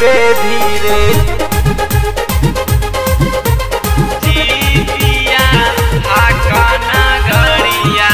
धीरे धीरे जीतिया हाकाना गड़िया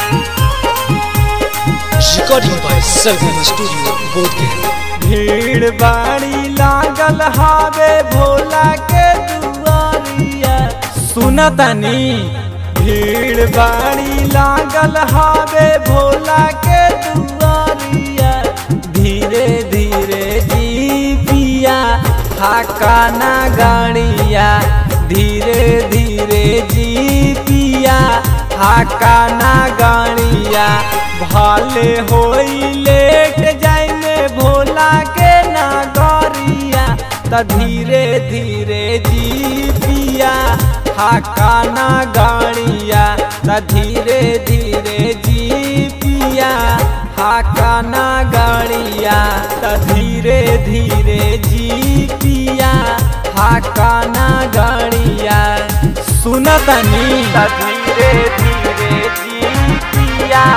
Recording by Selvan Studio, Bodhgaya. भीड़ बाड़ी लागल हावे भोला के दुआरिया सुनतनी भीड़ बाड़ी लागल हावे भोला के दुआरिया धीरे धीरे जी पिया हाकाना गाड़िया धीरे धीरे जी पिया हाकाना गाड़िया भाले होई लेट जाई में भोला के नागरिया त धीरे धीरे जी पिया हाकाना गाड़िया त धीरे धीरे जी पिया हाकाना गाड़िया त धीरे धीरे जी पिया हाकाना गाड़िया सुनतनी त धीरे धीरे जी पिया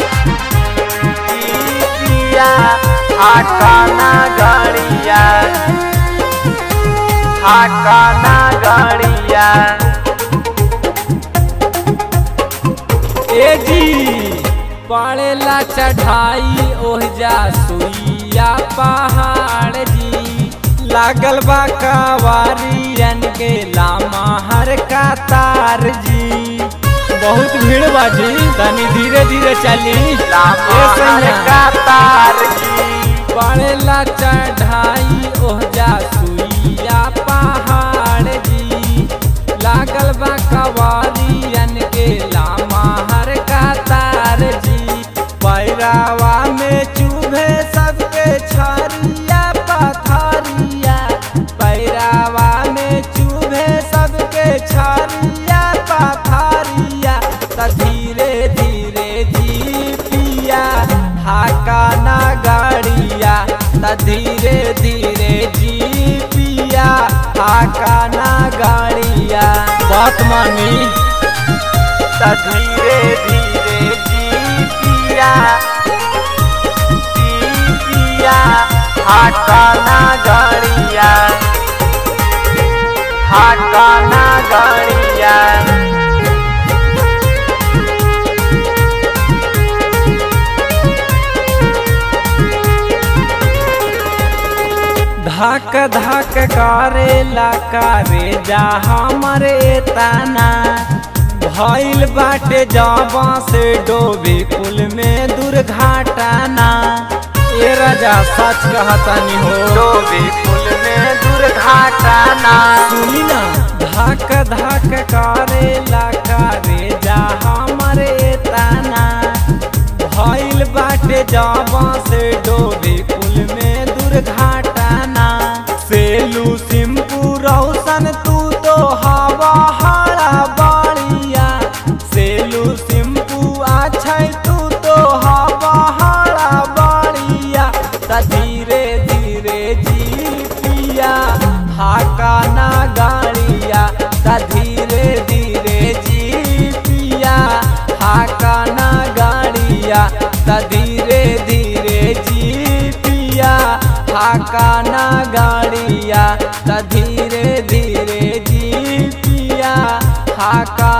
जी पिया हाकाना गाड़िया हाकाना गाड़िया ए जी पड़ेला चढ़ाई ओहजा सुइया पहाड़ जी लागल बा कवारियन के लामा हर का तार जी बहुत भीड़ बाजी तनी धीरे धीरे चली लामा हर का तार जी पड़ेला चढ़ाई ओहजा सुइया पहाड़ जी लागल बा कवारियन के लामा हर का तार जी पैरावा में चुभे सबके छरिया पथरिया पैरावा में चुभे सबके छरिया पथरिया त धीरे धीरे जी पिया हाकाना गाड़िया त धीरे धीरे जी पिया हाकाना गाड़िया बात मानी त धीरे धीरे जी पिया जी पिया हाकाना गाड़िया हाकाना गाड़िया धक धक करे ला करे जा हमरे तना भइल बाटे जाबा से डोबे कुल में दुर्घटना ए राजा सच कहतानी हो डोबे कुल में दुर्घटना सुनी ना धक धक करे ला करे जा हमरे तना भइल बाटे जाबा से डोबे कुल में दुर्घटना सेलू सिंपू रौशन तू तो हवा हरा बाड़िया सेलू सिंपू अच्छा तू तो हवा हरा बाड़िया त धीरे धीरे जी पिया हाकाना गाड़िया त धीरे धीरे जी पिया हाकाना गाड़िया त धीरे धीरे जी पिया हाकाना गाड़िया त धीरे धीरे जी पिया हाका